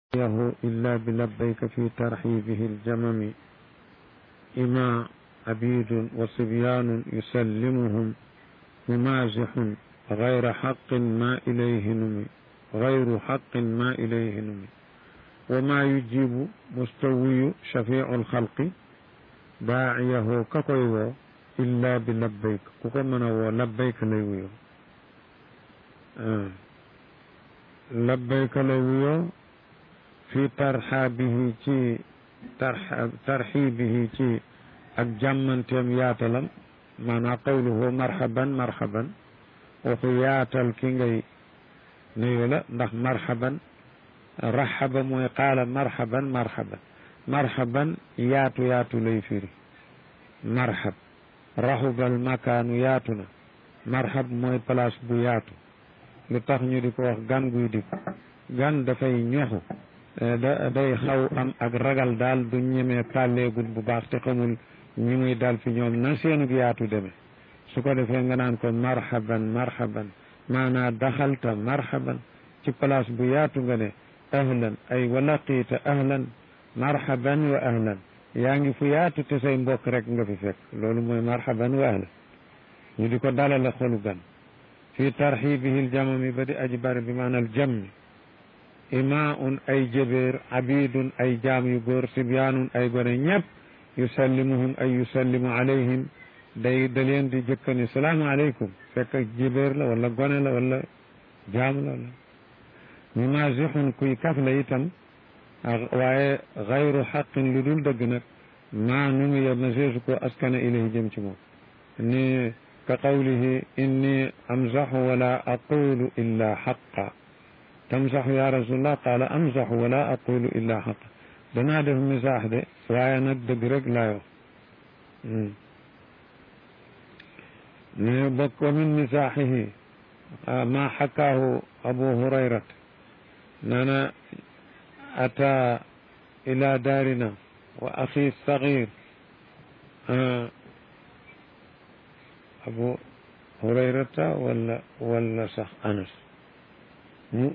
له إلا بلبيك في ترحيبه الجمم إما عبيد وصبيان يسلمهم ممازح غير حق ما إليه نمي غير حق ما إليه نمي وما يجيب مستوي شفيع الخلق داعيه كقوي إلا بلبيك كوكو من لبيك ليويو آه. لبيك ليويو fi tarxaabihi ci tarxa tarxiibihi ci ak jàmmanteem yaatalam maanaam qawluhu marhaban marhaban waxu yaatal ki ngay nuyu la ndax marhaban raxaba mooy qaala marhaban marhaban marhaban yaatu yaatu lay firi marhab raxubal makaanu yaatu na marhab mooy place bu yaatu lu tax ñu di ko wax gan guy di gan dafay ñoxu da day xaw am ak ragal daal du ñemee pàlleegul bu baax te xamul ñi muy dal fi ñoom na seenug yaatu demee su ko defee nga naan ko marhaban marhaban maanaa daxalta marhaban ci place bu yaatu nga ne ahlan ay walaqiita ahlan marhaban wa ahlan yaa ngi fu yaatu te say mbokk rek nga fi fekk loolu mooy marhaban wa ahlan ñu di ko dalale xolu gan fii tarxibihi ljamami ba di aji bari bi maanaal jammi imaun ay jëbeer abidun ay jaam yu góor sibyaanun ay gone ñëpp yusallimuhum ay yusallimu alayhim day da leen di jëkkani salaamu aleykum fekk jëbeer la wala gone la wala jaam la wala mumasixun kuy kaf la itam waaye xayru xaqin lu dul dëgg nag maa nu mu yeb na seesu ko askana ilayhi jëm ci moom ni ka qawlihi inni amzaxu wala aqulu illa xaqa tamsaxu ya rasulullah qaala amsaxu wala aqulu illa xaq danaa def misaax de waaye nag dëgg rek laay wax ne bokk wa min misaaxihi ma xakaahu abu hurayrat nana ata ila daarina wa axi sagir abu hurayrata wala wala sax anas mu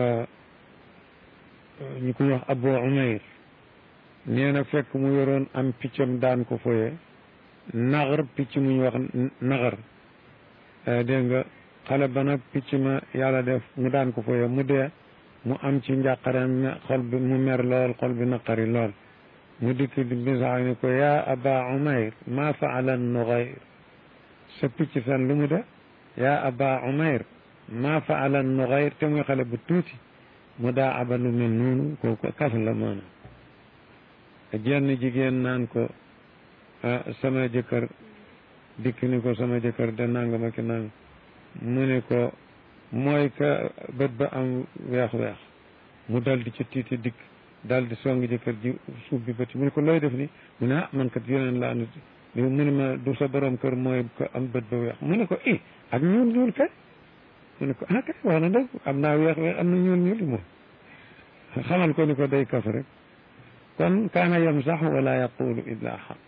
ñu koy wax abu umayr nee na fekk mu yoroon am piccam daan ko foye naxar picc mu ñu wax naxar dégg nga xale ba nag picc ma yàlla def mu daan ko foye mu dee mu am ci njàqareem xol bi mu mer lool xol bi naqari lool mu dikk di bisax ni ko yaa aba umayr ma faala nuxayr sa picc san lu mu de yaa aba umayr ma faala nuxayr te muy xale bu tuuti mu daa aba lu mel noonu kooku kaf la maanaam jenn jigéen naan ko sama jëkkër dikk ni ko sama jëkkër de nangam ak nangam mu ne ko mooy ka bët ba am weex-weex mu dal di ci tiiti dikk dal di song jëkkër ji suuf bi bët mu ne ko looy def ni mu ne ah man kat yeneen laa nit mu ne ma du sa borom kër mooy ko am bët ba weex mu ne ko i ak ñuul ñuul kay mu ne ko ah kay wax na dëgg am naa weex weex am na ñuul ñuul moom xamal ko ni ko day kaf rek kon kaana yamsax wala yaqulu illa xaq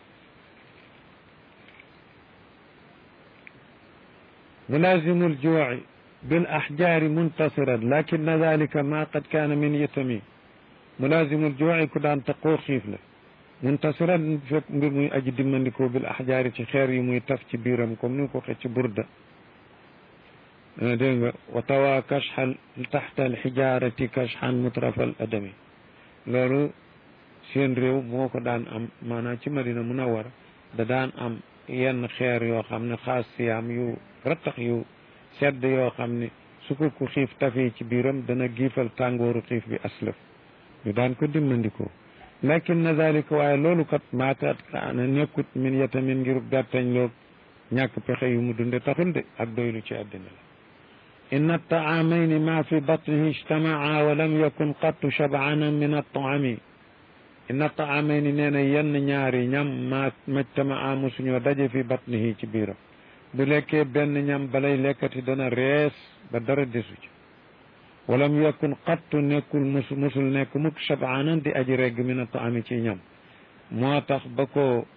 mulazimu ljuuci bil axjaari muntasiran lakin dalika ma qad kaana min yitami mulazimu ljuuci ku daan taqoo xiif la muntasiran fekk mbir muy aji dimmandikoo bil axjaari ci xeer yi muy taf ci biiram comme ni ko waxee ci burda dégg nga wa tawa kashxan taxta alxijaarati kashxan mutrafal adami loolu seen réew moo ko daan am maanaam ci madina munawara da daan am yenn xeer yoo xam ne xaas siyaam yu rattax yu sedd yoo xam ne su ko ku xiif tafee ci biiram dana giifal tàngooru xiif bi aslaf ñu daan ko dimmandikoo lakin na dalika waaye loolu kat maakat kaana nekkut min yatamin ngir gàttañ loog ñàkk pexe yu mu dunde taxul de ak doylu ci àddina la inna taamayni ma fi batnihi ijtamaa wa lam yakun qattu shabaanan min altaami inna taamayni nee na yenn ñaari ñam ma majtamaa musuñoo daje fi batnihi ci biiram bu lekkee benn ñam balay lekkati dana rees ba dara desu ci walam yakun qattu nekkul mus musul nekk mukk shabaanan di aji regg min altaami ci ñam moo tax ba ko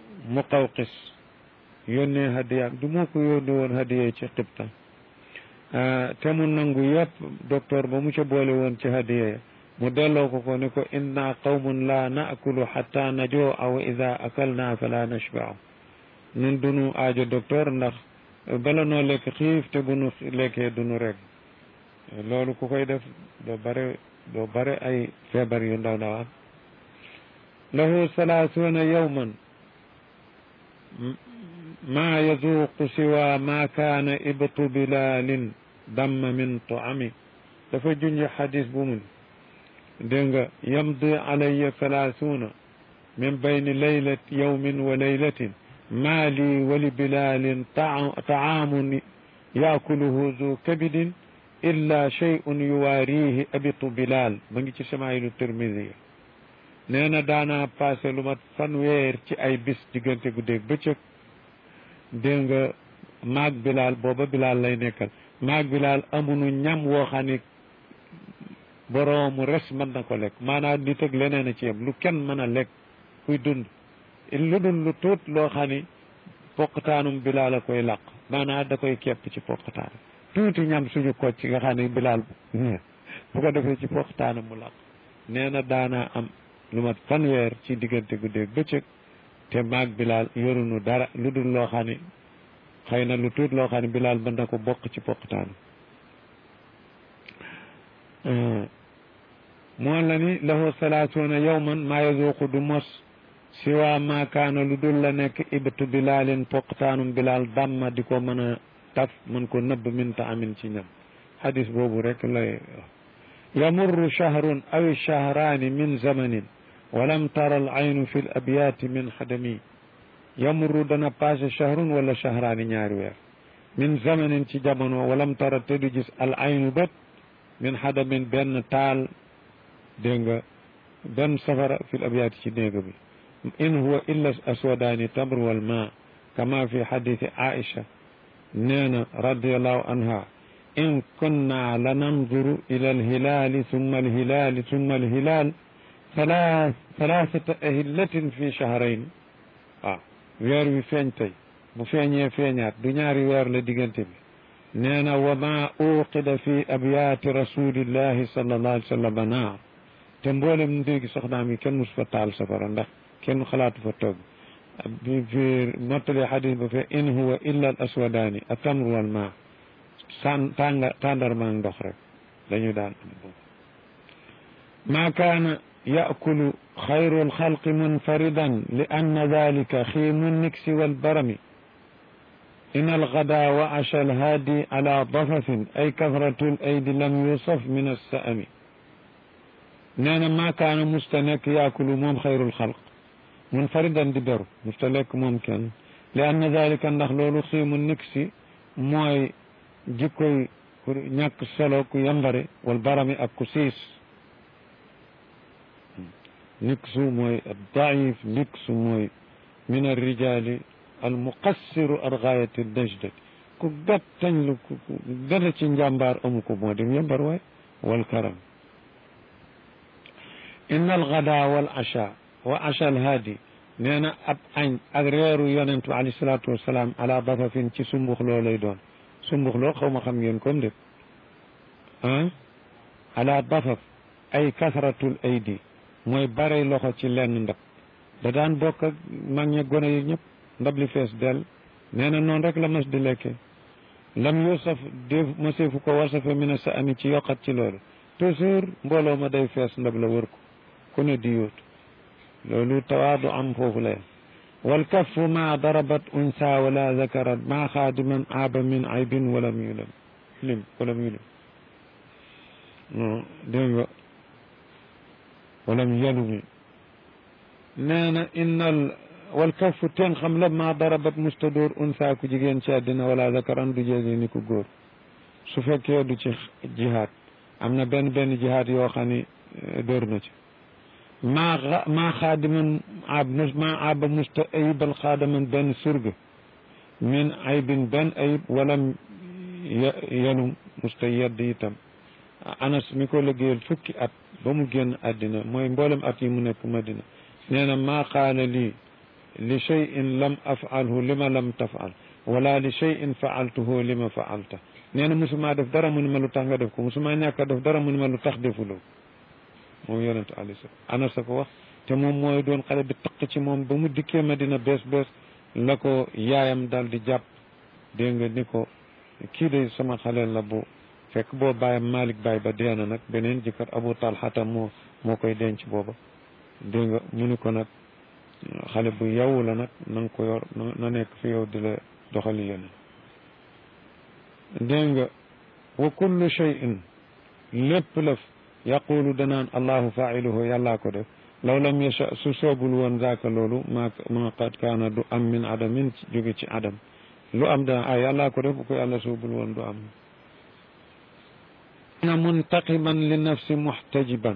muqawqis yónnee hadiyaam du moo ko yónni woon hadiya ci xibta te mu nangu yëpp docteur ba mu ca boole woon ci hadiya mu delloo ko ko ni ko inna qawmun la naakulu xatta najoo aw ida akalna fala nashbaa nun dunu aajo docteur ndax bala noo lekk xiif te bu nu lekkee dunu rek loolu ku koy def doo bare doo bare ay feebar yu ndaw ndawaan lahu salaasuuna yawman maa yazuuqu siwa ma kaana ibtu bilalin damma min taami dafa junj xadis bu mun dégg nga yamdi alayya salaasuuna min bayni laylat yawmin wa laylatin maa lii wali bilalin taamun yaakuluhu zu kabidin illa shay'un yuwaarihi abitu bilal ma ngi ci samaayilu tirmidi nee na daanaa passé lu mat fanweer ci ay bis diggante guddeeg bëccëg dégg nga maag bilal booba bilal lay nekkal maag bilal amunu ñam woo xam ne boroomu res mën na ko lekk maanaam nit ak leneen a ci yem lu kenn mën a lekk kuy dund lu dul lu tuut loo xam ne poqtaanum bilal a koy làq maanaam da koy kepp ci poqtaan tuuti ñam suñu kocc ci nga xam ne bilal bu ko defee ci poqtaanam mu làq nee na daanaa am lu mat fanweer ci diggante guddeeg bëccëg te maag bilal yorunu dara lu dul loo xam ne xëy na lu tuut loo xam ne bilal mën na ko bokk ci poqtaanam moo la ni lahu salaasuuna yawman maa yazuuqu du mos siwa ma kaana lu dul la nekk ibtu bilalin poqtaanum bilal damma di ko mën a taf mën ko nëbb min ta amin ci ñam hadis boobu rek lay yamurru shahrun aw shahraani min zamanin walam tara al aynu fi l abyaati min xadami yamurru dana passé shahrun wala shahraani ñaari weer min zamanin ci jamono walam tara te du gis al aynu bët min xadamin benn taal dégg nga benn safara fi l abyaati ci néega bi in huwa illa aswadaani tamr wal ma kama fi xaditi aisha nee na radiallahu anha in kunna la nanduru ila alhilaali summa alhilaali summa alhilaal thalathata ahillatin fi shahrayn waaw weer wi feeñ tey bu feeñee feeñaat du ñaari weer la diggante bi nee na wa ma uqida fi abyaati rasulillahi sallallahu alayhi wa sallam naar te mboolem ndéegi soxnaam yi kenn mus fa taal safara ndax kenn xalaatu fa togg bi fi mottali xadis ba fe in huwa illa al aswadaani atamr wal ma san tànga tàndarmaa ndox rek dañu daan am boobu ma kaana yakulu xayru alxalqi munfaridan li anna dalika xiimu niksi walbarami in algada wa asha alhaadi ala dafafin ay kasratu laydi lam yusaf min alsaami nee na ma kaana musta nekk yakulu moom xayru alxalq munfaridan di beru musta lekk moom kenn li anna dalika ndax loolu xiimu niksi mooy jikkoy ku ñàkk solo ku yambare wal barami ak ku siis niksu mooy daif niksu mooy min arrijali almuqassiru al gaayati najdati ku gattañ lu ku dara ci njàmbaar amu ko moo dem yambar waay wal karam inna al gada wal acha wa acha al haadi nee na ab añ ak reeru yonent bi alayhi salaatu wasalaam ala dafafin ci sumbux loo lay doon sumbux loo xaw ma xam ngeen comme def ah ala dafaf ay kasratul aydi mooy bare loxo ci lenn ndab da daan bokk ak mag ña gone yi ñëpp ndab li fees dell nee na noonu rek la mas di lekkee lam yusaf def maseefu ko wasafe mi ne sa ami ci yokkat ci loolu toujours mbooloo ma day fees ndab la wër ko ku ne di yóotu loolu tawaadu am foofu la yem walkaffu ma darabat unsa wala zakarat ma xaadiman aaba min aybin walam yulam lim walam yulim non dégg nga walam yalumi nee na innal walkaffu ten xam la ma darabat mustadóor unsa ku jigéen ci àddina wala zakaran du jéegi ni ku góor su fekkee du ci jihaad am na benn benn jihaad yoo xam ni dóor na ci maa maa xaadiman ab maa aba musta ayibal xaadaman benn surga min aybin benn ayib walam yelum musta yedd itam anas mi ko liggéeyal fukki at ba mu génn àddina mooy mboolem at yi mu nekk madina nee na maa qaala lii li cheyin lam afalhu lima lam tafal wala li cheyin faaltuhu lima faalta nee na musuma def dara mu ne ma lu tax nga def ko musuma ñàkk a def dara mu ne ma lu tax defuloo moom yonentu alayhi salaam Anas a ko wax te moom mooy doon xale bi taq ci moom ba mu dikkee Madina bees bees la ko yaayam daal di jàpp dégg nga ni ko kii de sama xale la bu fekk boo bàyyam Malick Baye ba dee na nag beneen jëkkër Abu Talhata moo moo koy denc booba dégg nga mu ni ko nag xale bu yow la nag na nga ko yor na nekk fi yow di la doxali yeneen dégg nga wa kullu shay'in lépp lëf yaqulu danaan allahu failuhu yàllaa ko def law lam yasha su soobul woon zaaka loolu ma ma qad kaana du am min adamin jóge ci adam lu am dana ah yàllaa ko def bu ko yàlla soobul woon du am na muntaqiman li nafsi muxtajiban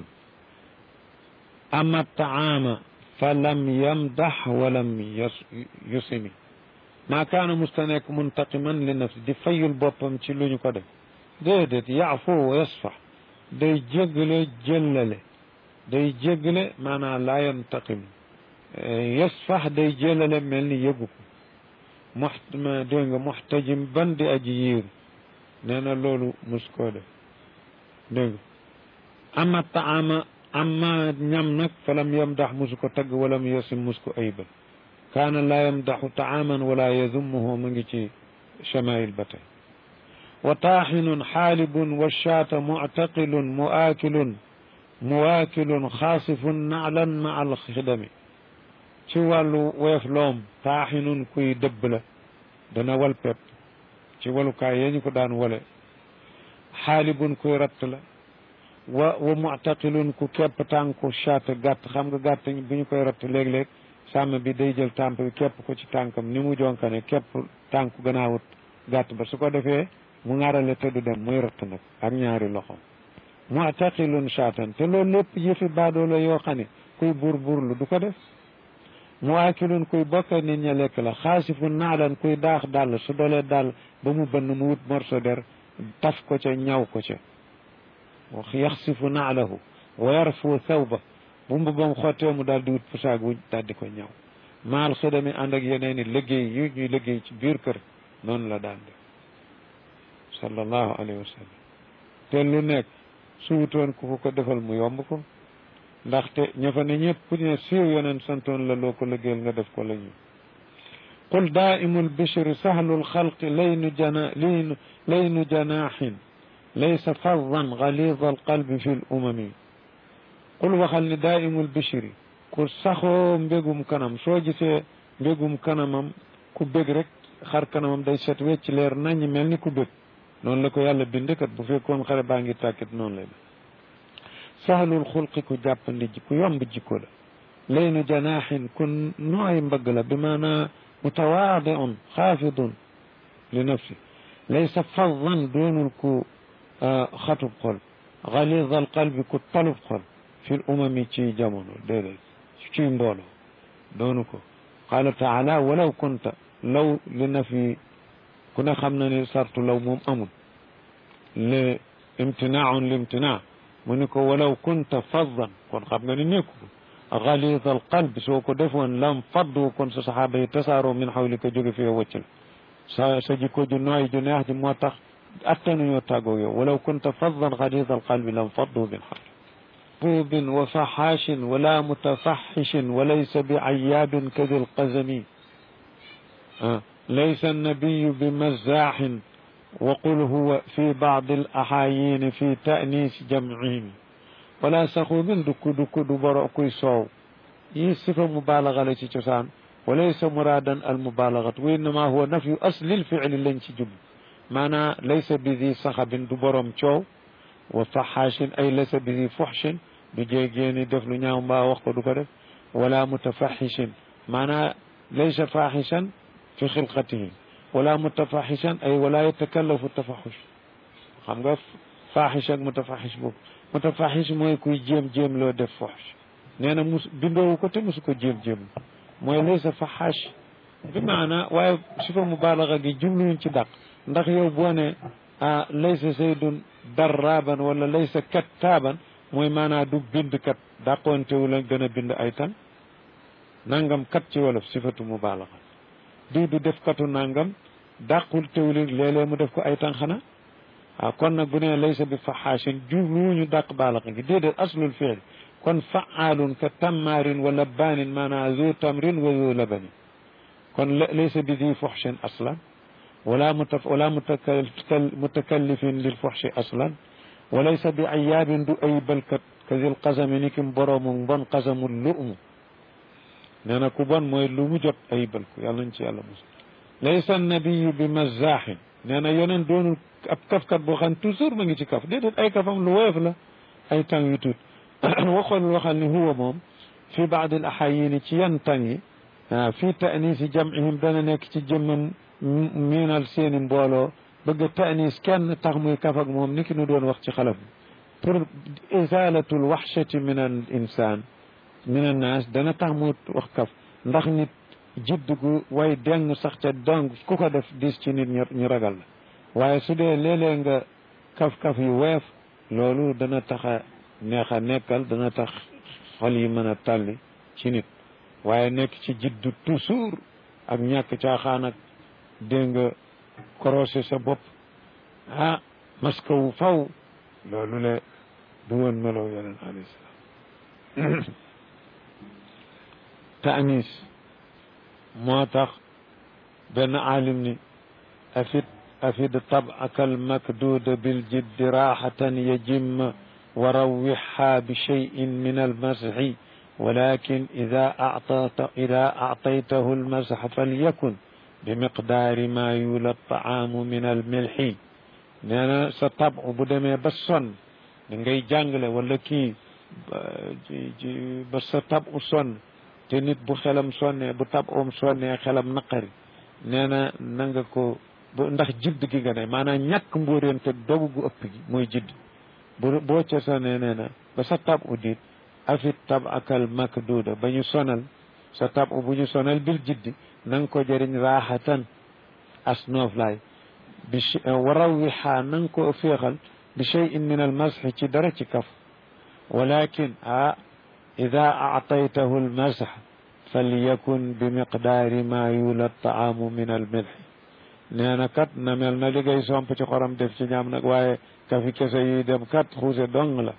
ama taama fa lam yamdax walam yusimi maa kaana musta nekk muntaqiman li nafsi di fayul boppam ci lu ñu ko def déedéet yaafu wa yasfax day jéggale jëllale day jéggale maanaam laa yantaqim yasfax day jëllale mel ni yëgu ko mox dégg nga muxtajim ban di aji yiiru nee na loolu mus koo def dégg nga ama taama amma ñam nag falam yamdax musu ko tagg walam yasim mus ko aybal kaana laa yamdaxu taaman wala yazumuhu mu ngi ci chamail ba tey wa taaxinun xaalibun wa shaata muctaqilun muaakilun muwaakilun xaasifun naclan ma alxidami ci wàllu weef loom taaxinun kuy dëbb la dana wal pepp ci walukaay yee ñu ko daan wale xaalibun kuy ratt la wa wa muctaqilun ku kepp tànku shaata gàtt xam nga gàtt bu ñu koy ratt léeg-léeg sàmm bi day jël tàmp bi képp ko ci tànkam ni mu jonkane képp tànku gannaawut gàtt ba su ko defee mu ŋarale te du dem muy ratt nag ak ñaari loxo mu'taqilun shaatan te loolu lépp yëfi baadoo la yoo xam ne kuy buur buurlu du ko def muwaakilun kuy bokka nit ña lekk la xaasifun naalan kuy daax dàll su dolee dàll ba mu bënn mu wut morso der taf ko ca ñaw ko ca yaxsifu naalahu wa yarfu thawba bu mbubam xottee mu daal di wut pusaag wuñ daal di ko ñaw maal xidami ànd ak yeneen i liggéey yu ñuy liggéey ci biir kër noonu la daan def sallallahu alayhi wa sallam te lu nekk su wutoon ku ko ko defal mu yomb ko ndaxte ña fa ne ñëpp ne siiw yeneen santoon la loo ko liggéeyal nga def ko la ñu qul daimu lbishri sahlu lxalqi laynu jana laynu laynu janaaxin laysa fadan galida alqalbi fi l umami qul waxal ni daaimul bishri ku saxoo mbégum kanam soo gisee mbégum kanamam ku bég rek xar kanamam day set wecc leer naññ mel ni ku bég noonu la ko yàlla bindkat bu fekkoon xare baa ngi tàkkit noonu lay def sahlul xulqi ku jàppandi ji ku yomb jikko la laynu janaaxin ku nooy mbëgg la bi maanaa mutawaadiun xaafidun li nafsi laysa fadan doonul ku xatub xol galida al qalbi ku talub xol fi umami ci jamono déedéet ci mbooloo doonu ko qaala taala walaw kunta law li na fi ku ne xam na ni sartu law moom amul li imtinaaun li imtinaa mu ni ko walaw kunta faddan kon xam nga ni nekku ko galida al qalbi soo ko defoon lam faddu kon sa saxaaba yi tasaaroo min xawlika jóge fi wëcc la sa sa jikko ju nooy ju neex ji moo tax attanuñoo tàggoog yow walaw kunta faddan galida al qalbi lam faddu min xawlika محبوب وفحاش ولا متفحش وليس بعياب كذي القزم آه. ليس النبي بمزاح وقل هو في بعض الأحايين في تأنيس جمعهم ولا سخوب دك دك دبر كوي صو يصف مبالغة لتي تسان وليس مرادا المبالغة وإنما هو نفي أصل الفعل لن تجب معنى ليس بذي صخب دبرم شو وفحاش أي ليس بذي فحش du jéegéeni def lu ñaaw mbaa wax ko du ko def wala mutafaxishin maanaa laysa faxishan fi xilqatihi wala mutafaxishan ay wala yatakallafu tafaxush xam nga faxish ak mutafaxish boobu mutafaxish mooy kuy jéem-jéem loo def foxsh nee na mus bindoowu ko te musu ko jéem-jéem mooy laysa faxash bi maanaa waaye si fa mubaalaga gi jubluwuñ ci dàq ndax yow boo ne ah laysa saydun darraban wala laysa kattaaban mooy maanaa du bind kat dàqoontewu la gën a bind ay tan nangam kat ci wolof sifatu mubaalaga diw du def katu nangam dàqul teewul léeg-léeg mu def ko ay tan xanaa waaw kon nag bu nee laysa bi faxaashin jubluwuñu dàq baalaxa gi déedéet aslul fiil kon faalun ka tammaarin wa labbaanin maanaa zu tamrin wa zu labanin kon laysa bi di fuxshin aslan wala muta wala mutakallifin lil fuxshi aslan wa laysa bi ayaabin du ay balkat ka zil qasami ni kim boroomu bon qasamul lu'mu nee na ku bon mooy lu mu jot ay balku yàlla nañ ci yàlla mos laysa nabiyu bi mazaaxin nee na yeneen doonul ab kafkat boo xam toujours ma ngi ci kaf déedéet ay kafam lu woyof la ay tàng yu tuut waxoon waxal ni huwa moom fi baad al axayini ci yan tàng yi waaw fii taanisi jamihim dana nekk ci jëmmam miinal seeni mbooloo bëgg a taanis kenn tax muy kaf ak moom ni ki nu doon wax ci xalaf pour izalatul waxshati min al insan min an naas dana tax mu wax kaf ndax nit jidd gu way deng sax ca dong ku ko def dis ci nit ñu ragal la waaye su dee léeg-léeg nga kaf-kaf yu weef loolu dana tax a neex a nekkal dana tax xol yi mën a tàlli ci nit waaye nekk ci jiddu toujours ak ñàkk caaxaan ak dégg nga korosé sa bopp ah maska wu faw loolu le du woon melow yeneen alayhi salaam taanis moo tax benn aalim ni afit afid tab'aka almakduuda biljiddi raaxatan yajim wa rawwixa bi cheyin min almasxi walakin ida actayta ida actaytahu almasx falyakun bimiqdaari ma yula taamu min almilxi nee na sa tab bu demee ba sonn da ngay jàngale wala kii ba sa tab u sonn te nit bu xelam sonnee bu tab oom sonnee xelam naqari nee na na nga ko ndax jidd gi nga ne maanaam ñàkk mbóoreen te dogu gu ëpp gi mooy jidd bu boo ca sonnee nee na ba sa tab u diit afit tab akal makduuda ba ñu sonal sa tab u bu ñu sonal bil jiddi na nga ko jëriñ raaxatan as nooflaay bi warawixaa na nga ko féexal bi cheyin min al masxi ci dara ci kaf walakin ah ida actaytahu almasx falyakun bi miqdaari ma yula taamu min almilxi nee na kat na mel na liggéey somp ci xorom def ci ñaam nag waaye kafi kese yi dem kat xuuse dong la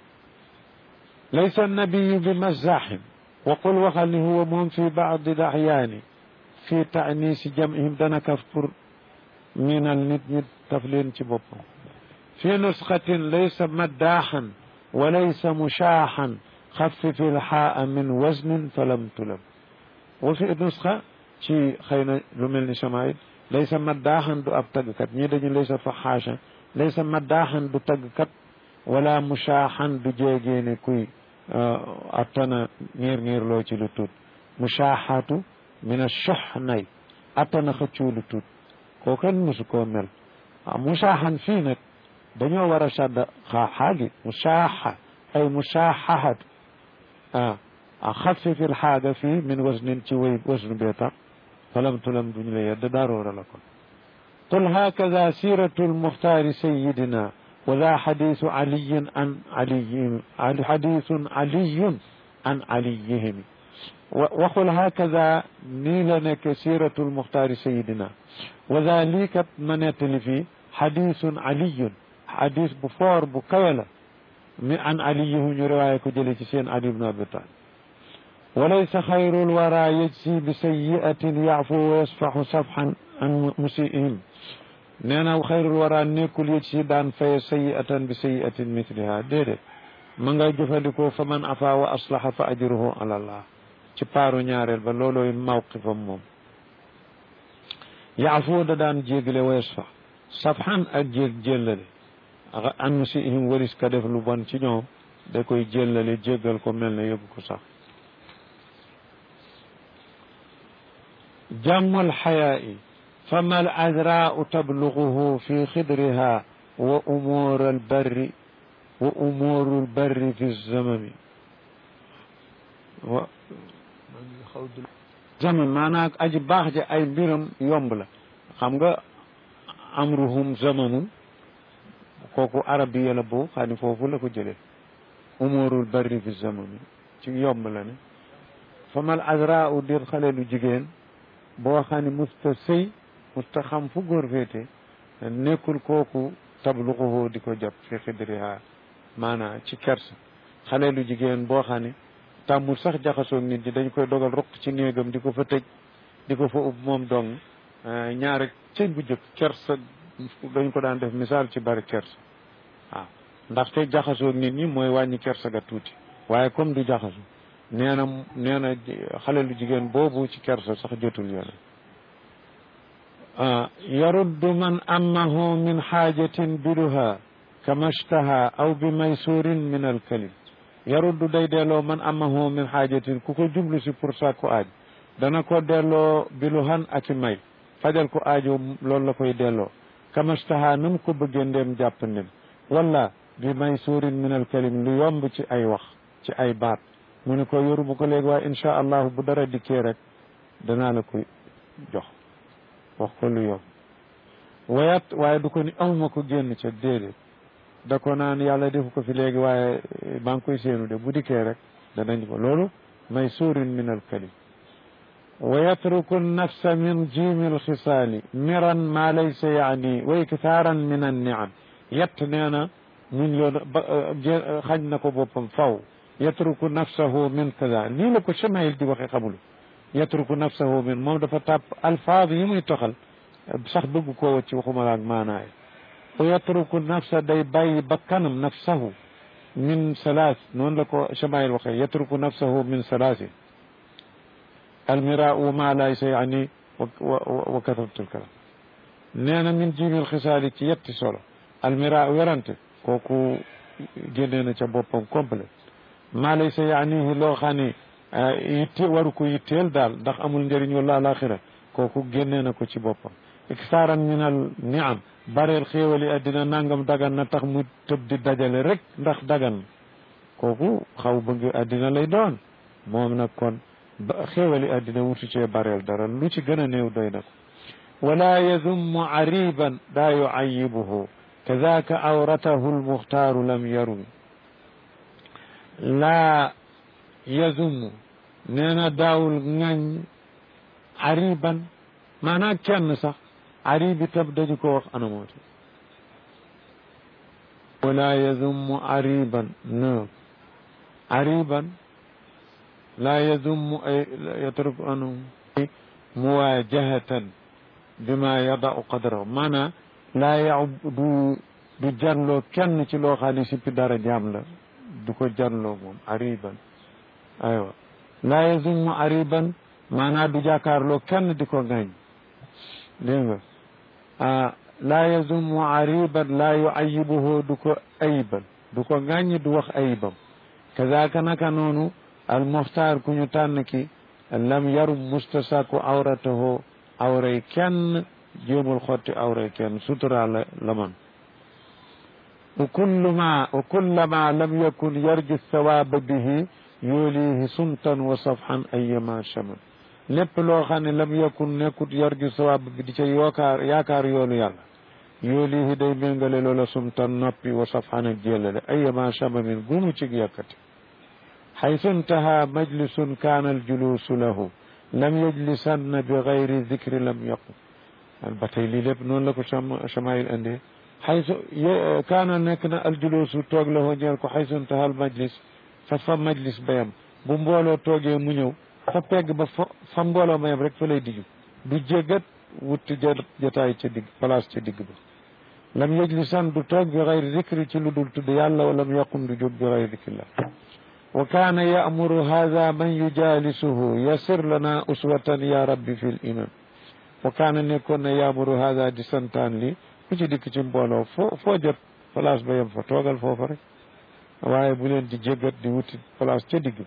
laysa annabiyu bi mazaxin wa qul waxal ni huwa moom fi baadi daxyaani fi taanisi jamihim dana kaf pour minal nit ñi taf leen ci boppam fi nusxatin laysa maddaaxan wa laysa mushaaxan xaffif ilxaa min wasnin falam tulam wa fi nusxa ci xëy na lu mel ni samaayit laysa maddaaxan du ab taggkat ñii dañu laysa faxaasha laysa maddaaxan du taggkat wala mushaaxan du jéegeene kuy attana niir niir loo ci lu tuut mushaaxatu min ashox nay attana xëccuu lu tuut koo kenn mosu koo mel mushaaxan fii nag dañoo war a sadda xaaxaagi mushaaxa ay mushaaxaxatu ah xafif ilxaaga fii min wasnin ci wéy wasnu bee tax falam tulam duñu la yedd daaroora la kon qul hakada siratu almuxtaari sayidina wa daa xadisu aliyin an aliyin xadisun aliyun an aliyihimi waxul hakada nii la nekk siratu almuxtaari sayidina wa daa lii kat ma nettali fii xadisun aliyun xadis bu foor bu kawe la mi an aliyihu ñu riwaaye ko jële ci seen ali ibnu abi talib walaysa xayrul wara yajsi bi sayiatin yaafu wa yasfaxu safxan an musiihim nee na xayrul wara nekkul yajsi daan faye sayiatan bi sayiatin mithliha déedéet ma nga jëfandikoo fa man afa wa aslaha fa ajruhu ala allah ci paaru ñaareel ba loolooy mawqifam moom yaafu da daan jégle wa yasfax safxan ak jéeg jéllale an musiihim waris ka def lu bon ci ñoom da koy jéllale jéggal ko mel ne yóbbu ko sax jàmmul xayaa'i fama al azraau tabluguhu fi xidriha wa umuur al barri wa umuuru al barri fi zamami wa zaman maanaam aji baax ja ay mbiram yomb la xam nga amruhum zamanun kooku arabiya la boo xam ne foofu la ko jëlee umuurul barri fi zamani ci yomb la ne famal azra u dir xale lu jigéen boo xam ne musta sëy musta xam fu góor féete nekkul kooku tabluquhu di ko jot fi xidriha maanaam ci kersa xale lu jigéen boo xam ne tàmmul sax jaxasoog nit ñi dañ koy dogal roq ci néegam di ko fa tëj di ko fa ub moom dong ñaare cëñ bu jëkk kersa dañ ko daan def misaal ci bari kersa waaw ndaxte jaxasoog nit ñi mooy wàññi kersa ga tuuti waaye comme du jaxaso nee na nee na xale lu jigéen boobu ci kersa sax jotul yoon yaruddu man amahu min xaajatin biluha kama shtaha aw bi maysurin min alkalim yaruddu day delloo man amahu min xaajatin ku ko jublu si pour sàkku aaj dana ko delloo biluhan ak i may fajal ko aajo loolu la koy delloo kama shtaha na mu ko bëggee ndem jàpp ndem wala bi maysurin min alkalim lu yomb ci ay wax ci ay baat mu ne ko yoru bu ko léegi waaye incha allahu bu dara dikkee rek danaa la koy jox wax ko lu yomb wayat waaye du ko ni awma ko génn ca déedéet da ko naan yàlla defu ko fi léegi waaye maa ngi koy séenu de bu dikkee rek danañ ko loolu may suurin min alkalim wa yatruku nafsa min jiimi alxisaali miran ma laysa yaani wa iktaaran min anniam yett nee na min yoon xañ na ko boppam faw yatruku nafsahu min kaza lii la ko Chamaïl di waxe xamul yatruku nafsahu min moom dafa tàpp alfaaz yi muy toxal sax bëgg koo wacci waxuma la ak maanaay wa yatruku nafsa day bàyyi bakkanam nafsahu min salaas noonu la ko Chamaïl waxee yatruku nafsahu min salaasi almira wa ma laysa yaani wa katabtul kalam nee na min jimil xisaali ci yetti solo almira werante kooku génnee na ca boppam complet maa laysa yaanihi loo xam ne yitte waru ko yitteel daal ndax amul njëriñ wala alaxira kooku génnee na ko ci boppam iksaaran min al niam bareel xéewali addina nangam dagan na tax mu tëb di dajale rek ndax dagan kooku xaw bëgg addina lay doon moom nag kon xéewali addina wutu cee bareel dara lu ci gën a néew doy na ko wala yazummu ariban daa yuayibuhu kadaaka awratahu almuxtaaru lam yarumi laa yazummu nee na daawul ŋañ ariban maanaam kenn sax arib itam dañu ko wax anamooti wala yazummu ariban no ariban laa yazummu ay yatruku anhu muwaajahatan bima yadau qadrahu maanaam laa yaw du du janloo kenn ci loo xam ne sippi dara jaam la du ko janloo moom ariban aywa laa yazummu ariban maanaam du jàkkaarloo kenn di ko ŋañ dégg nga ah laa yazummu ariban laa yuayibuhu du ko ayibal du ko ŋàññ du wax ayibam kazaaka naka noonu al muxtaar ku ñu tànn ki lam yarum mustasaku awratahu awray kenn jéemul xotti awray kenn sutura la la man wa kullu ma wa kullama lam yakun yarju sawaaba bihi yoolihi sumtan wa safhan ayyama shaman lépp loo xam ne lam yakun nekkut yarju sawaaba bi di ca yookaar yaakaar yoolu yàlla yoolihi day méngale loola sumtan noppi wa safhan ak jélale ayyama shamamin gumu cig yàkkati xaytu intaha majlisun kaana aljuluusu lahu lam yajlisanna bi gayri dicri lam yaqum ba tey lii lépp noonu la ko Chamaïl andee xaysu kaana nekk na aljuluusu toog la ñeel ko xaysu intaha al majlis fa fa majlis bayam bu mbooloo toogee mu ñëw fa pegg ba fa fa mbooloo mayam rek fa lay diju du jéggat wutti jataay ca digg place ca digg ba lam yajlisan du toog bi gayri dicri ci lu dul tudd yàlla wa lam yaqum du jóg bi gayri dicrillah wa kaana ya'muru haadha man yujalisuhu yasir lana uswatan ya rabbi fi l imam wa kaana nekkoon na ya'muru haadha di santaan li ku ci dikk ci mbooloo foo foo jot place ba yem fa toogal foofa rek waaye bu leen di jéggat di wuti place ca digg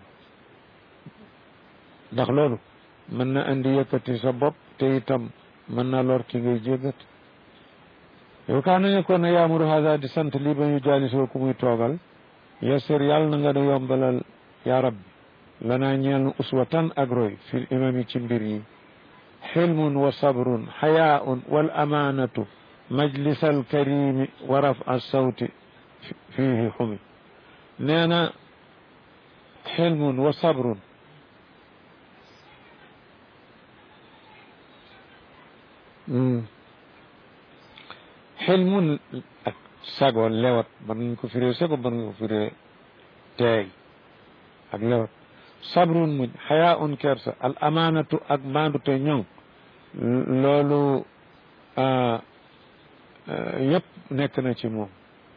ndax loolu mën na andi yëkkati sa bopp te itam mën na lor ki ngay jéggat wa kaana nekkoon na ya'muru haadha di sant li man yujalisuhu ku muy toogal yasir yàlla na nga nu yombalal ya rabbi lanaa ñeel nu uswatan ak roy fil imami ci mbir yi xilmun wa sabrun xayaaun wal amaanatu majlis al karimi wa rafa sawti fiihi xumi nee na xilmun wa sabrun xilmun ak sago lewat mën nañ ko firee sago mën nga ko firee teey ak lewat sabrun muñ xayaa un kersa al amaanatu ak maandute ñoŋ loolu yëpp nekk na ci moom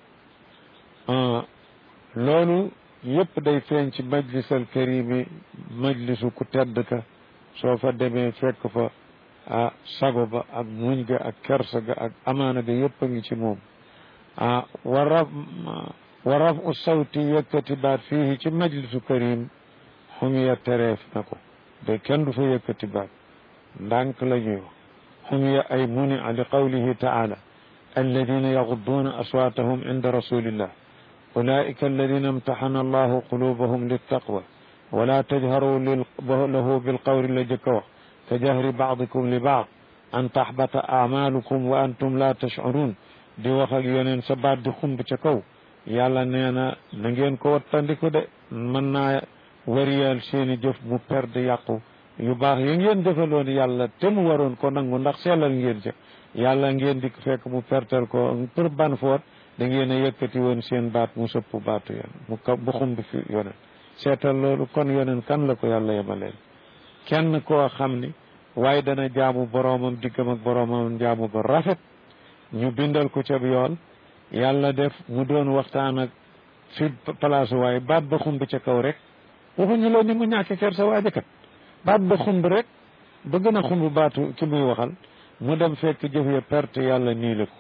loolu yëpp day feeñ ci majlisal karimi majlisu ku tedd ka soo fa demee fekk fa ah sago ba ak muñ ga ak kersa ga ak amaana ga yëpp a ngi ci moom ah wa raf wa raf u sawti yëkkati baat fii ci majlisu karim xumiya tereef na ko de kenn du fa yëkkati baat ndànk la ñuy wax xumiya ay muni li qawlihi taala alladina yaxudduuna aswaatahum inda rasulillah ulaika alladina imtaxana allahu qulubahum littaqwa wala tajharu lahu bilqawli la jëkk a wax ka jahri baadikum li baad an taxbata amalukum wa antum la tashcuruun di wax ak yeneen sa baat di xumb ca kaw yàlla nee na na ngeen ko wattandiku de mën naa wariyal seeni jëf mu perde yàqu yu baax yi ngeen defaloon yàlla te mu waroon ko nangu ndax sellal ngeen ca yàlla ngeen di fekk mu pertel ko pour ban foot da ngeen a yëkkati woon seen baat mu sëpp baatu yoon mu ka bu xumb fi yoneen seetal loolu kon yoneen kan la ko yàlla yemaleel kenn koo xam ni waaye dana jaamu boroomam diggam ak boroomam jaamu ba rafet ñu bindal ko ca yool yàlla def mu doon waxtaan ak fi place waaye baat ba xumb ca kaw rek waxuñu la ni mu ñàkk ker sa waajakat baat ba xumb rek ba gën a xumb baatu ki muy waxal mu dem fekk jëf ya perte yàlla nii la ko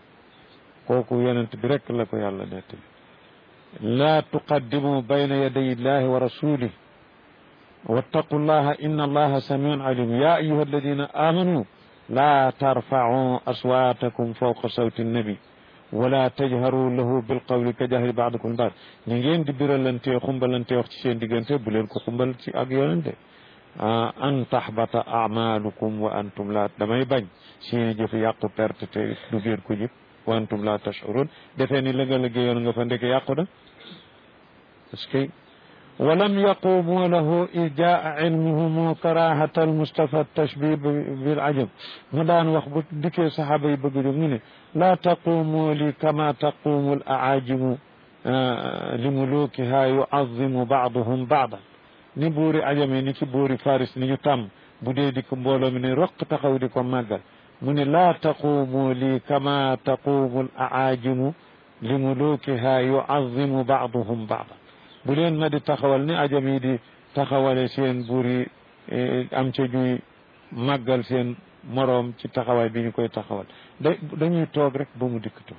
kooku yonent bi rek la ko yàlla nettali laa tuqaddimu bayna yaday illahi wa rasulih wattaqu llaha inna allaha samiun alim ya ayuha alladina amanu laa tarfacuu aswaatakum fawqa sawti nnabi wala tajharu lahu bilqawli ka jahri baadikum baad ñi ngeen di biralantee xumbalantee wax ci seen diggante bu leen ko xumbal ci ak yonente an taxbata amalukum wa antum la damay bañ seeni jëf yàqu perte te du ngeen ko jëf wa antum la tashurun defee ni la nga liggéeyoon nga fa ndeke yàqu na parce que walam yaqumu lahu id jaa ilmuhumu karahata almustafa tashbih bil ajab mu daan wax bu dikkee saxaaba yi bëgg jóg ñu ne laa taqumu li kama taqumu al aajimu li mulukiha yuazimu baaduhum baadan ni buuri ajame ni ci buuri faris ni ñu tàmm bu dee di ko mbooloo mi ne roq taxaw di ko màggal mu ne laa taqumu li kama taqumu al aajimu li mulukiha yuazimu baaduhum baadan bu leen ma di taxawal ni ajam yi di taxawale seen buur yi am ca ñuy màggal seen moroom ci taxawaay bi ñu koy taxawal da dañuy toog rek ba mu dikk toog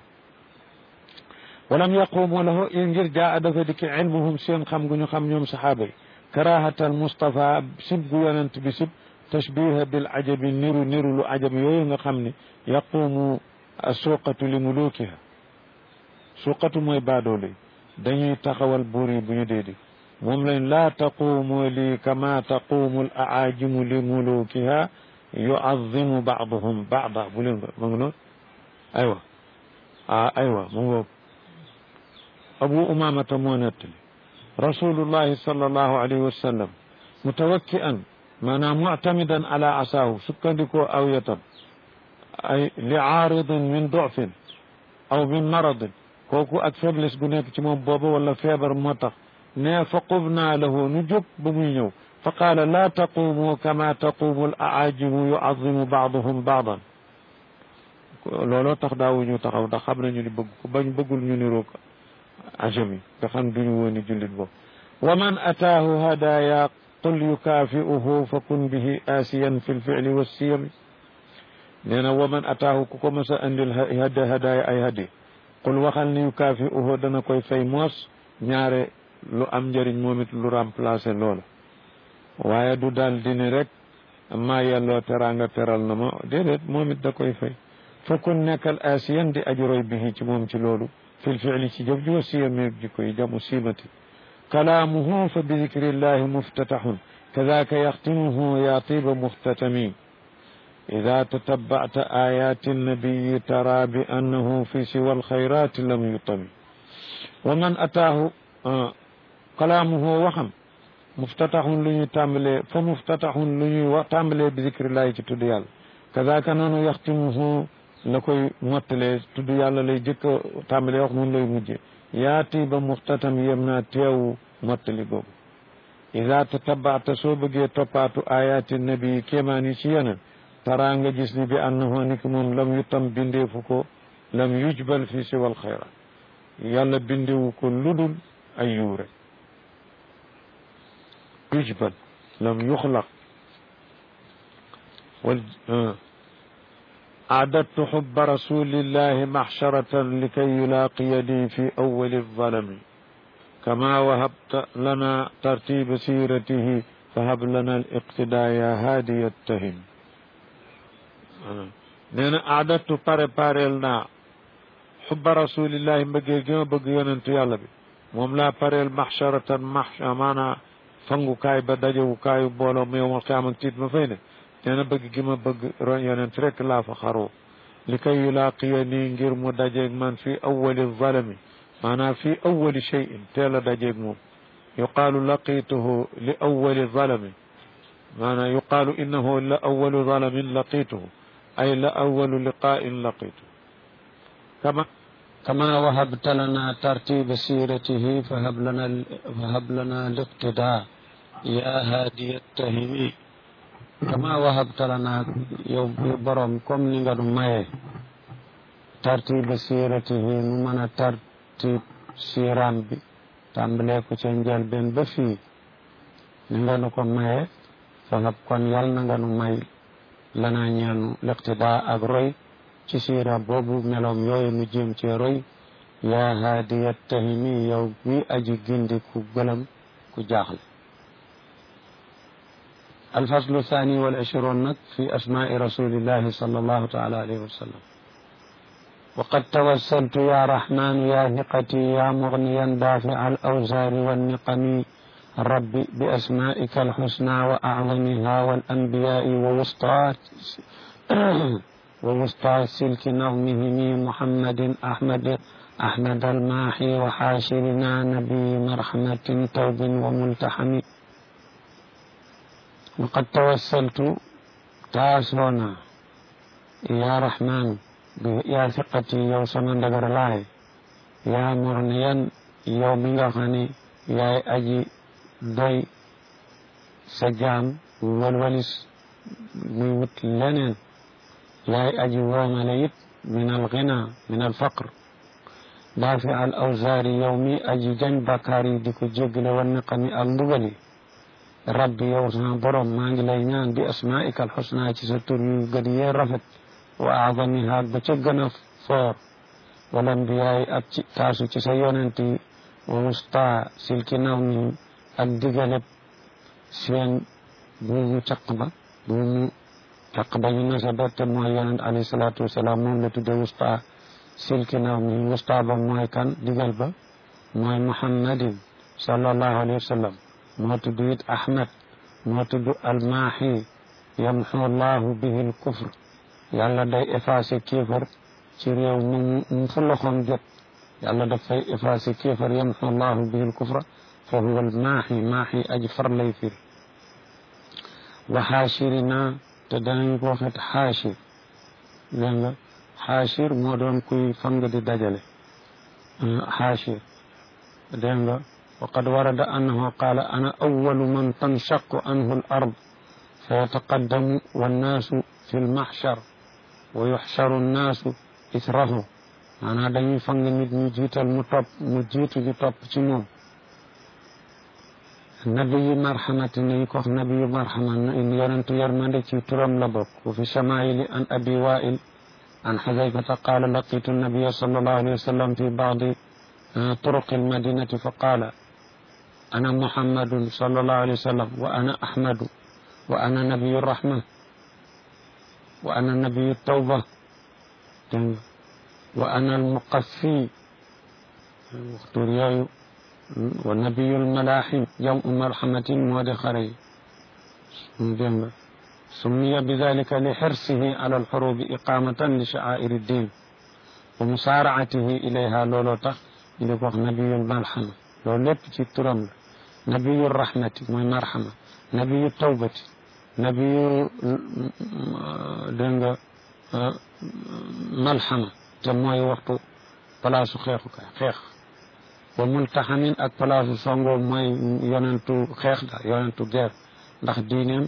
walam yaqumu lahu ngir jaa dafa dikki ilmuhum seen xam gu ñu xam ñoom saxaaba yi karahatal Mustafa sib gu yonent bi sib tashbiha bil ajabi niru niru lu ajam yooyu nga xam ne yaqumu suqatu li mulukiha suqatu mooy baadoole dañuy taxawal buur yi bu ñu dee di moom lañ laa taqumu li kama taqumu al aajimu li mulukiha yuazimu baaduhum baada bu leen ma ngi noonu aywa ah aywa mu ngoog abu umamata moo nettali rasulullahi sallallahu alayhi wa sallam mutawakki'an maanaam muctamidan ala asaahu sukkandikoo aw yatam ay li aaridin min dofin aw min maradin kooku ak faiblesse gu nekk ci moom booba wala feebar moo tax ne fa qubnaa lahu nu jóg ba muy ñëw fa qaala laa taqumu kama taqumu al aajimu yuazimu baaduhum baadan looloo tax daawuñu taxaw ndax xam nañu ni bëgg ko bañ bëggul ñu niroog ajam yi nga xam duñu woon ni jullit boobu wa man ataahu hadaya qul yukaafi'uhu fa kun bihi aasiyan fi lficli wassiyami nee na wa man ataahu ku ko mas a andil hadaya ay hadi qul waxal ni yukaafi'uhu dana koy fay moos ñaare lu am njëriñ moom it lu remplacer loola waaye du daal di ni rek maa yelloo teraanga teral na ma déedéet moom it da koy fay fa kun nekkal aasiyan di aji roy bihi ci moom ci loolu fil fi'li ci jëf ji wa siyami jikko yi jamu siimati kalaamuhu fa bi dikrillahi muftataxun kadaaka yaxtimuhu yaa tiiba muxtatami ida tatabacta ayaati nnabiyi tara bi annahu fi siwa alxayraati lam yutami wa man ataahu kalaamuhu waxam muftataxun lu ñuy tàmbalee fa muftataxun lu ñuy wax tàmbalee bi dikrillahi ci tudd yàlla kadaaka noonu yaxtimuhu la koy mottalee tudd yàlla lay jëkk a tàmbalee wax noonu lay mujje yaati ba muxtatam yem naa teewu mottali googu ida tatabaata soo bëggee toppaatu ayaati nabi kéemaan yi ci yeneen taraa nga gis ni bi annahu ni ki moom lam yu tam bindeefu ko lam yujbal fi siwal xayra yàlla bindewu ko ludul ay yuure yujbal lam yuxlaq wal أعددت حب رسول الله محشرة لكي يلاقي لي في أول الظلم كما وهبت لنا ترتيب سيرته فهب لنا الاقتداء يا هادي التهم نينا أعددت باري باري لنا حب رسول الله مبقي جيما بقي يننتو يالا بي موم لا باري محشرة محشرة مانا فنغو كاي بدجو كاي بولو يوم القيامة تيت مفينه nee na bëgg gi ma bëgg ron yonent rek laa fa xaroo li kay yulaaqiya nii ngir mu dajeeg man fi awali zalami maanaam fi awali cheyin teel a dajeeg moom yuqaalu laqituhu li awali zalami maanaam yuqaalu innahu la awalu zalamin laqituhu ay la awalu liqaain laqituhu kama كما وهبت لنا ترتيب سيرته فهب لنا فهب لنا الاقتداء يا هادي التهمي kama wahabta lana yow bi borom comme ni nga nu maye tartiba siratihi nu mën a tartib siram bi tàmbalee ko ca njëlbeen ba fii ni nga nu ko maye fangab kon yal na nga nu may lana ñeenu liqtida ak roy ci sira boobu meloom yooyu nu jéem cee roy yaa haadiya tahimi yow bi aji gindi ku gëlëm ku jaaxle الفصل الثاني والعشرون في أسماء رسول الله صلى الله تعالى عليه وسلم وقد توسلت يا رحمن يا ثقتي يا مغنيا دافع الأوزار والنقم رب بأسمائك الحسنى وأعظمها والأنبياء ووسطى ووسطى سلك نظمهم محمد أحمد أحمد الماحي وحاشرنا نبي مرحمة توب وملتحم وقد توسلت تاسونا يا رحمن يا ثقتي يو سمن دغر لاي يا مرنيا يو ميغا خاني يا اجي دوي سجام والولس ميوت لنن يا اجي ومليت من الغنى من الفقر دافع الأوزار يومي أجي جن بكاري ديكو جيجل والنقم المغلي rabbi yow sama borom maa ngi lay ñaan bi asmaika alxusna ci sa tur yu gën yee rafet wa aadamiha ba ca gën a foor wala mbiyaay ak ci taasu ci sa yonent yi wa wusta silki naw ni ak digaleb seen buumu caq ba buumu caq ba ñu nasa ba te mooy yonent alayhi salaatu wasalaam moom la tudde wusta silki naw ni wusta ba mooy kan digal ba mooy muhammadin sallallahu alayhi wa sallam moo tudd it ahmad moo tudd almaaxi yamxu llahu bihi lkufr yàlla day effacé kéefar ci réew mu mu fu loxoom jot yàlla dafay effacé kéefar yamxu llahu bihi lkufra fa huwa almaaxi maaxi aji far lay fir wa xaashirina te danañ ko waxet xaashir dégg nga xaashir moo doon kuy fang di dajale xaashir dégg nga وقد ورد أنه قال أنا أول من تنشق عنه الأرض فيتقدم والناس في المحشر ويحشر الناس إثره أنا دني فنگ نيت ني جيتال مو توب مو جيتو جي توب سي موم نبي مرحمة ني كوخ نبي مرحمة إن يرنت يرمند سي ترام لا بوك وفي شمائل عن أبي وائل عن حذيفة قال لقيت النبي صلى الله عليه وسلم في بعض طرق المدينة فقال أنا محمد صلى الله عليه وسلم وأنا أحمد وأنا نبي الرحمة وأنا نبي التوبة وأنا المقفي ونبي الملاحم يوم مرحمة مودخري سمي بذلك لحرصه على الحروب إقامة لشعائر الدين ومسارعته إليها لولوتا إلى نبي المرحمة loolu lépp ci turam la nabiyu rahmati mooy marxama nabiyu tawbati nabiyu dégg nga malxama te mooy waxtu palaasu xeexukaay xeex wa multaxamin ak palaasu songo mooy yonentu xeex da yonentu guerre ndax diineem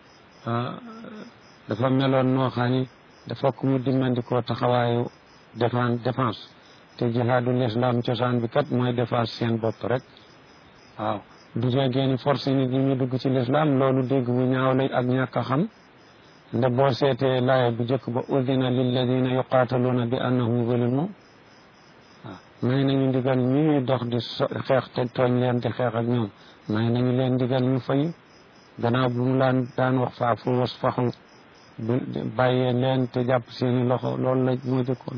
dafa meloon noo xam ni dafa ku mu dimmandikoo taxawaayu défense défense te jihaadul islam cosaan bi kat mooy défense seen bopp rek waaw du jegee ni force nit ñi ñu dugg ci l'islam loolu dégg bu ñaaw lay ak ñàkk a xam nde boo seetee laaya bu njëkk ba udina lilladina yuqaataluuna bi annahum zulimu waaw may nañu ndigal ñi ñuy dox di xeex te tooñ leen di xeex ak ñoom may nañu leen ndigal ñu fay gannaaw bu mu laan daan wax faafu wasfaxu bu bàyyee leen te jàpp seeni loxo loolu la moo jëkkoon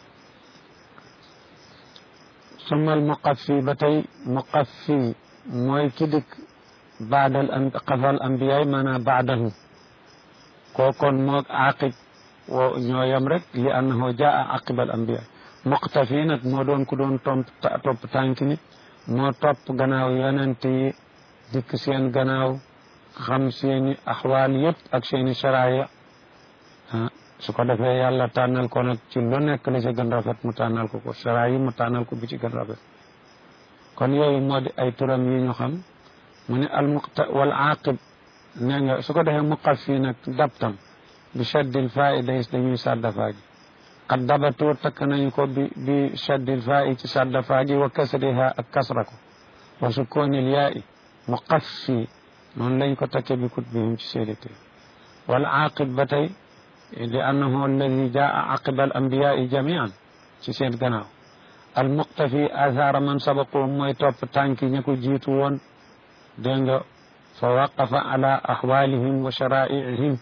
sumal muqaffi ba tey muqaffi mooy ki dikk baadal am xafal ambiyaay maanaam baadahu kookoon moog aqib wo ñoo yem rek li annahu jaa aqibal ambiyaay muqtafi nag moo doon ku doon tomp topp tànk nit moo topp gannaaw yonent yi dikk seen gannaaw xam seeni axwaal yëpp ak seeni saraaya ah su ko defee yàlla tànnal ko nag ci lu nekk la ci gën rafet mu tànnal ko ko saraay yi mu tànnal ko bi ci gën rafet kon yooyu moo di ay turam yi ñu xam mu ne al muqta wal aqib nee nga su ko defee muqaf fii nag dabtam bi shaddil faa day dañuy sàdda faa gi qad dabatu takk nañu ko bi bi shaddil faa ci sàdda faa gi wa kasriha ak kasra ko wa sukkoonil yaa i muqaf fii noonu lañ ko takke bi kut bihim ci séedété wal aqib ba tey li annahu alladi jaa aqiba al anbiyaai jamian ci seen gannaaw al muqtafi athara man sabaqu mooy topp tànki ña ko jiitu woon dégg nga fa waqafa ala axwalihim wa sharaa'ihim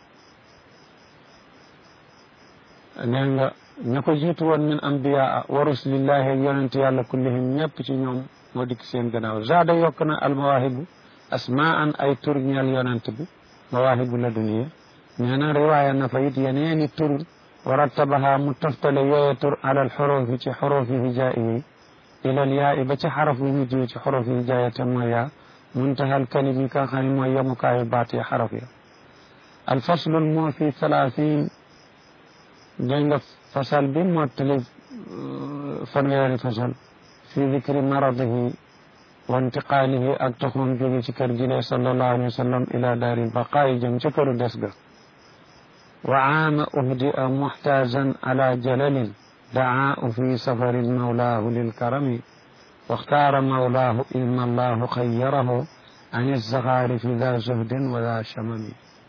dégg nga ña ko jiitu woon min ambiyaa wa rusulillahi ak yonent yàlla kullihim ñëpp ci ñoom moo dikk seen gannaaw zaada yokk na al mawaahibu asmaan ay tur ñeel yonent bi mawaahibu la duniya nee na riwaaya na fa it yeneeni tur wa rattabaha mu toftale yooye tur alal xurufi ci xurufi hijaa yi ilal yaa i ba ci xaraf bu mujj ci xurufi hijaa ya te mooy yaa muntahal kalimi ka xam ne mooy yemukaayu baat ya xaraf ya alfaslul moo fi thalathin dégg nga fasal bi mottali fanweeri fasal fi dicri maradihi wa intiqaalihi ak toxoon jóge ci kër gi lee sallallahu alayhi wa sallam ila daaril baqaayi jëm ca këru des ga wa aama uhdia muxtaajan ala jalalin dacaa fi safarin mawlaahu lilkarami واختار مولاه إن الله خيره عن الزخارف ذا زهد وذا شمم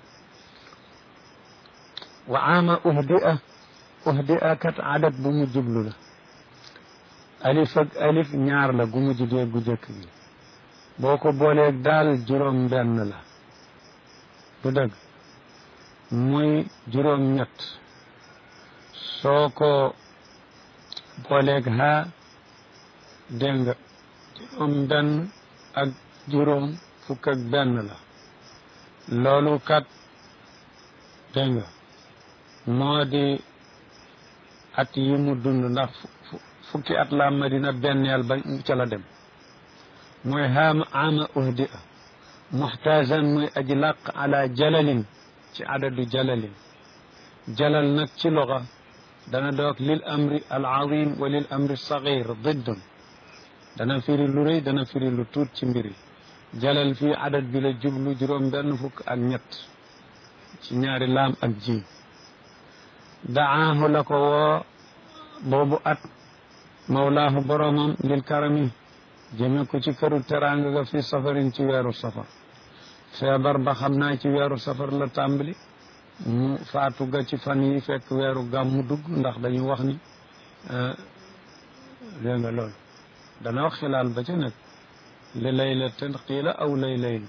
وعام أهدئة أهدئة كت عدد بمجبل له ألف ألف ñaar la gu mujj dee gu jëkk gi boo ko booleeg daal juróom benn la du dëgg muy juróom ñett soo ko booleeg haa dégg nga juróom benn ak juróom fukk ak benn la loolu kat dégg nga moo di at yi mu dund ndax fukki at la madina benneel ba ca la dem mooy haama ama uhdi a muxtaajan muy aji làq ala jalalin ci adadu jalalin jalal nag ci loxa dana doog lil amri al azim wa lil amri sagir diddun dana firi lu rëy dana firi lu tuut ci mbir yi jalal fii adat bi la jublu juróom benn fukk ak ñett ci ñaari laam ak jiim daahu la ko woo boobu at mawlaahu boromam lil karami jëme ko ci këru teraanga ga fi safarin ci weeru safar feebar ba xam naa ci weeru safar la tàmbali mu faatu ga ci fan yi fekk weeru gàmmu dugg ndax dañu wax ni dégg nga loolu dana wax xilaal ba ca nekk li laylatin qiila aw lay layl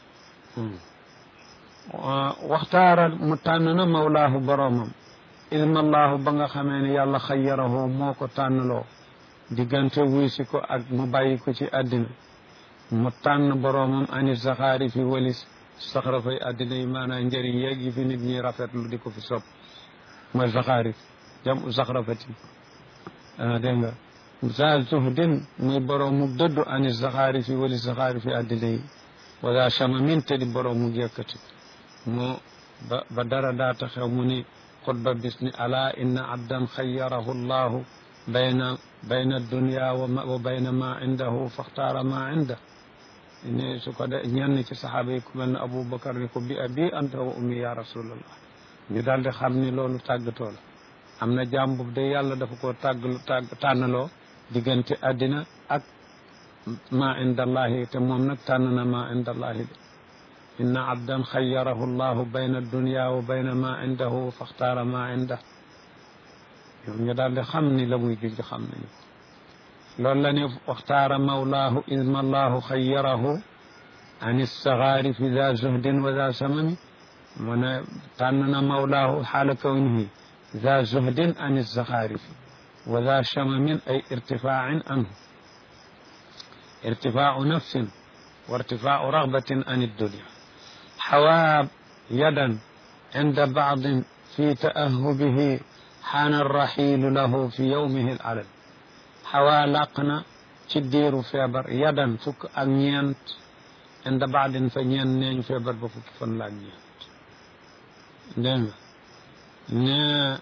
waxtaara mu tànn na mawlaahu boroomam ilmallaahu ba nga xamee ne yàlla xayyarahu moo ko tànnloo diggante wuy si ko ak mu bàyyi ko ci àddina mu tànn boroomam ani saxaari fi walis saxarafay àddina yi maanaam njëriñ yeeg yi fi nit ñi rafetlu di ko fi sopp mooy saxaari jam u saxarafati dégg nga za zuhdin muy boroomu dëddu ani saxaari fi wali saxaari fi àddina yi wala chamamin te di boroomu yëkkati moo ba ba dara daata xew mu ni xutba bis ni ala inna abdan xayyarahu llahu bayna bayna dunya wa bayna ma indahu faxtaara ma inda ni su ko de ñenn ci saxaaba yi ku mel ne Aboubacar ni ko bi abi anta wa ummi ya rasulallah ñu daal di xam ni loolu tàggatoo la am na jaam boobu de yàlla dafa ko tàggalu tàgg tànnaloo diggante àddina ak ma indallahi te moom nag tànn na ma indallahi de inna abdan xayyarahu llahu bayna dunya wa bayna ma indahu faxtaara ma inda ñoom ñu daal di xam ni la muy junj xam nañu loolu la ni waxtaara mawlaahu isma allahu xayyarahu an issaxaari fi da zuhdin wa da samami mu ne tànn na mawlaahu xaala kawnihi da zuhdin an issaxaari fi wa da samamin ay irtifaain anhu irtifaau nafsin wa irtifaau raxbatin an iddunia xawaa yadan inda baadin fi taahubihi xaana arraxiilu lahu fi yowmihi alal xawaa làq na ci diiru feebar yadan fukk ak ñeent inda baadin fa ñeent neeñu feebar ba fukki fan la ak ñeent dégg nga ne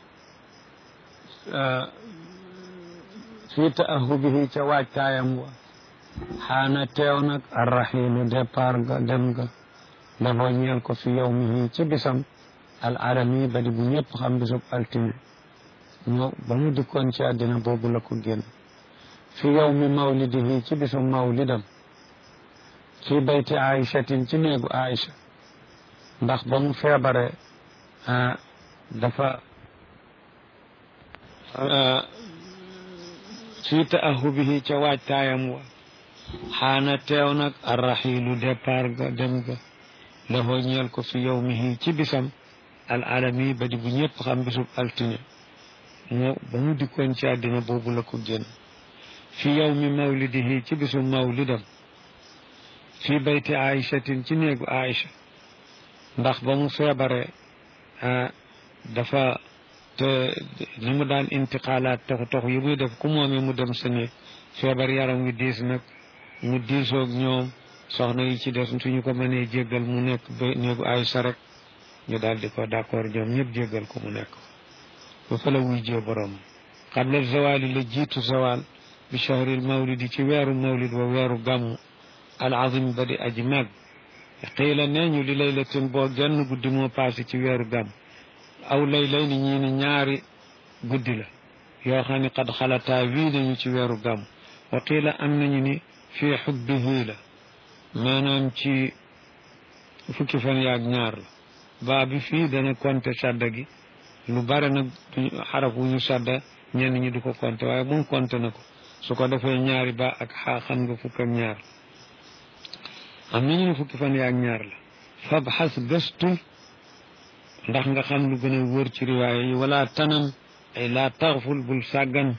fii taahubihi ca waajtaayam wa xaana teew nag arraxiilu départ ga dem ga dafoo ñeel ko fi yowmihi ci bisam al alami ba di bu ñëpp xam bisub altine ñoo ba mu dikkoon ci àddina boobu la ko génn fi yowmi mawlidihi ci bisum mawlidam fi bayti aichatin ci néegu aicha ndax ba mu feebare dafa fi taahubihi ca waajtaayam wa xaana teew nag arraxiilu départ ga dem ga dafoo ñeel ko fi yowmihi ci bisam al alami ba di bu ñëpp xam bisub altine moo ba mu dikkoon ci àddina boobu la ko génn fi yowmi mawlidihi ci bisum mawlidam fi bayti aichatin ci néegu aicha ndax ba mu feebare dafa te ni mu daan intiqaalaat tox tox yi muy def ku moomee mu dem sa néeg feebar yaram wi diis nag mu diisoog ñoom soxna yi ci des suñu ko mënee jéggal mu nekk ba néegu Aysa rek ñu daal di ko d'accord ñoom ñëpp jéggal ko mu nekk ba fa la wuy jee borom qabla zawali la jiitu zawal bi shahril mawlidi ci weeru mawlid wa weeru gàmmu al azim ba di aji mag xiila nee ñu li laylatin boo genn guddi moo passé ci weeru gàmm aw lay lay ni ñii ni ñaari guddi la yoo xam ne xad xalataa wii nañu ci weeru gàmm wa qiila am nañu ni fii xubbihi la maanaam ci fukki fan yaag ñaar la baa bi fii dana compter sadda gi lu bare nag xaraf wu ñu sadda ñenn ñi du ko compter waaye moom compter na ko su ko defee ñaari ba ak xaa xam nga fukk ak ñaar am nañu ne fukki fan yaag ñaar la fab xas gëstul ndax nga xam lu gën a wër ci riwaaya yi wala tanam ay laa taxful bul sàggan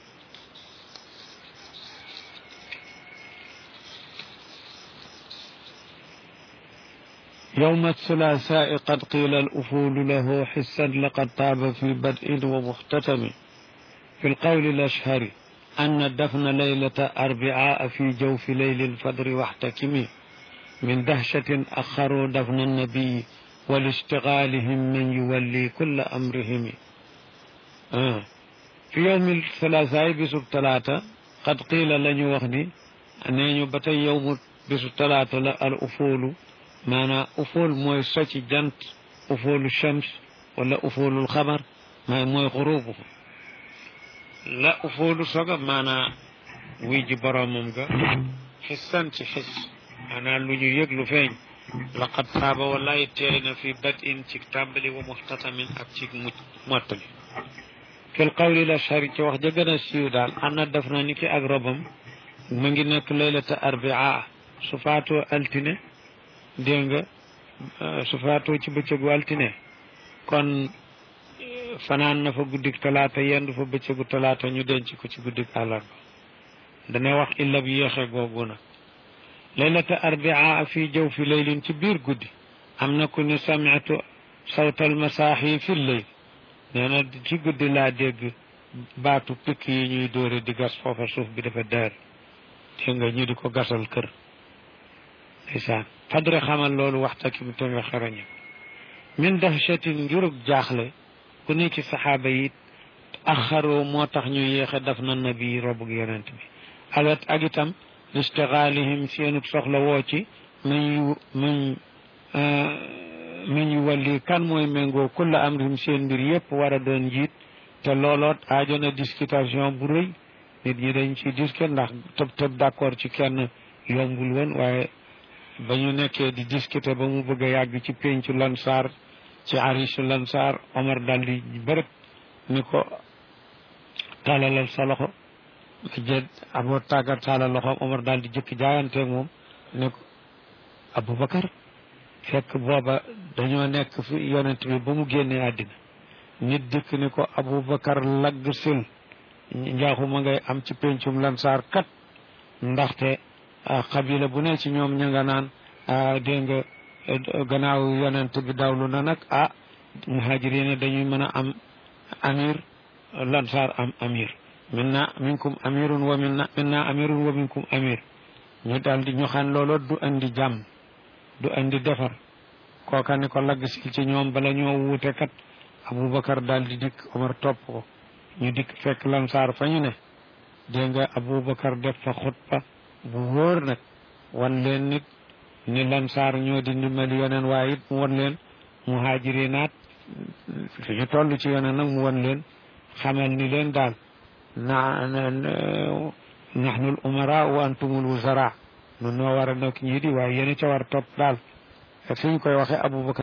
يوم الثلاثاء قد قيل الأفول له حسا لقد طاب في بدء ومختتم في القول الأشهر أن الدفن ليلة أربعاء في جوف ليل الفجر واحتكم من دهشة أخروا دفن النبي ولاشتغالهم من يولي كل أمرهم آه. في يوم الثلاثاء بسب ثلاثة قد قيل لن يوخني أن يبتي يوم بسب ثلاثة الأفول maanaam ufool mooy socc jant ufoolu shams wala ufoolul xamar may mooy xurubu la ufoolu soga maanaam wuy ji boromam ga xissan ci xis maanaam lu ñu yëg lu feeñ laqad taaba wallahi teey na fi bad in ci tàmbali wa muxtatamin ak ci mucc mottali fil qawli la shari ci wax ja gën a siiw daal ana def na ni ki ak robam mu ngi nekk laylata arbia su faatoo altine dégg nga su faatoo ci bëccëgu altine kon fanaan na fa guddik talaata yendu fa bëccëgu talaata ñu denc ko ci guddik àllarba dana wax illa bi yéexe googu nag laylata arbia fi jaw fi laylin ci biir guddi am na ku ne samiatu sawtal masaaxi fi leyl nee na ci guddi laa dégg baatu pikk yi ñuy dóore di gas foofa suuf bi dafa daar dégg nga ñu di ko gasal kër ndeysaan fadre xamal loolu waxta ki mu te nga xarañe min dahshatin njurug jaaxle ku ne ci saxaaba yi axaroo moo tax ñu yéexe daf na nabi robug yonent bi alat ak itam listigalihim seenub soxla woo ci mañ mañ mañ walli kan mooy méngoo kulla amrim seen mbir yépp war a doon njiit te looloot aajo na discutation bu rëy nit ñi dañ ci disque ndax tëb tëb d'accord ci kenn yombul woon waaye ba ñu nekkee di discuter ba mu bëgg a yàgg ci péncu lansaar ci arisu lansaar Omar dal di bërëb ni ko tàllalal sa loxo jël aboo tàggat tàllal loxoom Omar daal di jëkk jaayanteeg moom ne ko Aboubacar fekk booba dañoo nekk fi yonent bi ba mu génnee àddina nit dikk ni ko Aboubacar lagg sil njaaxuma ngay am ci pencum lansaar kat ndaxte xabila bu ne ci ñoom ña nga naan dégg nga gannaaw yonent bi dawlu na nag ah muhajirina dañuy mën a am amir lansaar am amir minna minkum amirun wa minna minna amirun wa minkum amir ñu daal di ñu xam loolu du andi jàmm du andi defar kooka ni ko lagg si ci ñoom bala ñoo wuute kat Aboubacar daal di dikk Omar topp ko ñu dikk fekk lansaar fa ñu ne dégg nga Aboubacar def fa xutba bu wóor nag wan leen nit ni lansaar ñoo di ndimbali yoneen waaye it mu wan leen muhaajirinaat fi ñu toll ci yoneen nag mu wan leen xamal ni leen daal na nahnu al umara wa antumul wuzara nun noo war a nekk ñii di waaye yéen ca war topp daal fi ñu koy waxee Aboubacar